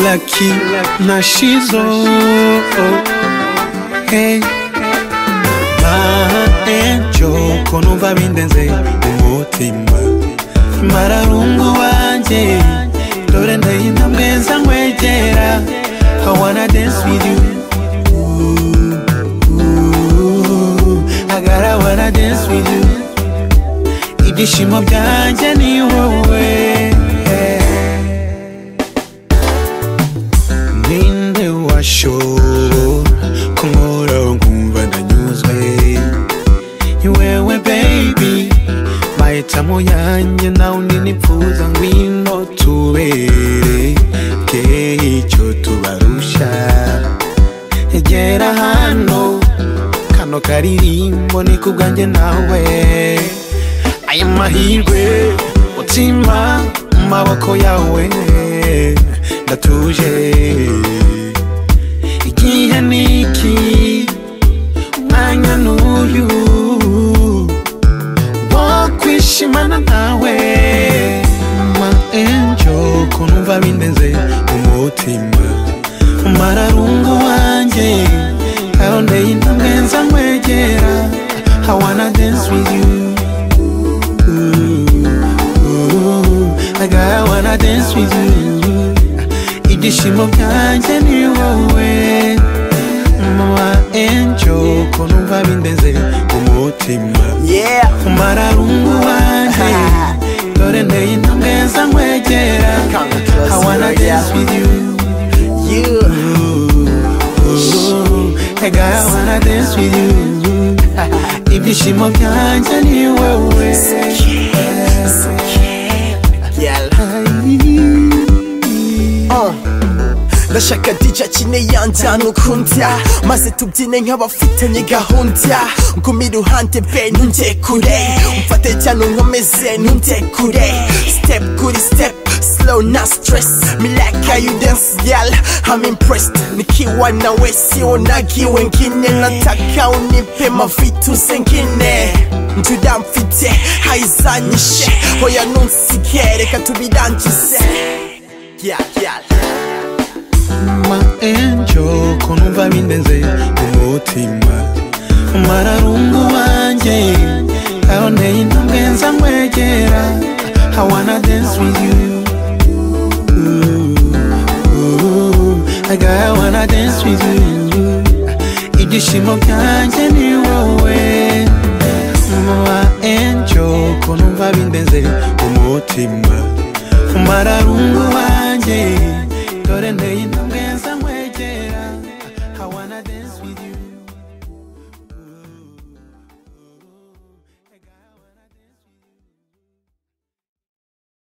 Lucky na Shizo Hey Maenjo konumva bindenze umutima mararungu wanje dore ndahindamwe nza nkwegera I wanna dance with you I gotta wanna dance with you ibyishimo byanjye ni wowe ninde washobora kunkora nkumva ndanyuzwe ni wewe baby mahitamo yanjye nawe undi nipfuza ngwino tubere ke icyo tubarusha egera hano kano karirimbo ni kubwanjye nawe aya mahirwe mutima mu maboko yawe ndatuje igihe niki umwanya n'uyu wo kwishimana nawe ma enjo kunumva bindenze umutima mararungu wanje arondeye intambwe nza nkwegera I wanna dance with you I gotta wanna dance with you Ibyishimo byanjye ni wowe Mama Angel Ko numva bindenze umutima Yeah. Mararungu wanjye Dore ndeye intambwe nza nkwegera I wanna dance with you You. I gotta wanna dance with you Ibyishimo byanjye ni wowe Girl. ndashaka dija akine yanjyana ukunda maze tubyine nk'abafitanye gahunda ngume iruhande be ntunge kure umfate cyane unkomeze ntunge kure step kuri step slow na stress me like how you dance girl I'm impressed nikiwa nawe sionagiwe wengine nataka unipe mavitu zengine njyuda mfite haizanyishe hoya nunsigaye reka tubirangize yeah, yeah, yeah. ma enjo ko numva bindenze umutima mararungu wanje aho nteye intambwe nza nkwegera I wanna dance with you I gotta wanna dance with you ibyishimo byanjye ni wowe ma enjo ko numva bindenze umutima mararungu wanje dore nteye intambwe nza nkwegera I wanna dance with you